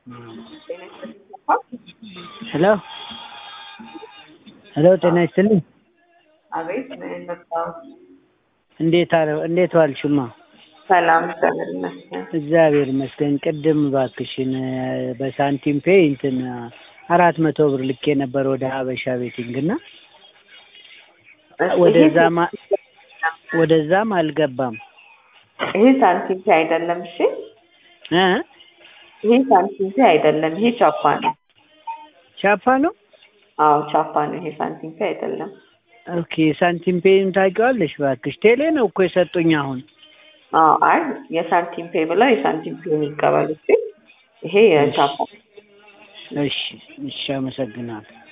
ሄሎ ሄሎ ጤና ይስጥልኝ። አቤት ምን መጣው? እንዴት አረ እንዴት ዋልሽማ? ሰላም እግዚአብሔር ይመስገን። እግዚአብሔር ይመስገን። ቅድም እባክሽን በሳንቲም ፔይ እንትን አራት መቶ ብር ልኬ ነበር ወደ ሀበሻ ቤቲንግ እና ወደዛም ወደዛም አልገባም። ይሄ ሳንቲም ፔ አይደለም። እሺ እ ይሄ ሳንቲም ፔ አይደለም። ይሄ ቻፓ ነው። ቻፓ ነው። አዎ ቻፓ ነው። ይሄ ሳንቲም ፔ አይደለም። ኦኬ ሳንቲም ፔይን ታውቂዋለሽ? እባክሽ ቴሌ ነው እኮ የሰጡኝ አሁን። አዎ አይ የሳንቲም ፔ ብለው የሳንቲም ፔ የሚቀበሉት ይሄ የቻፓ እሺ እሺ፣ አመሰግናለሁ።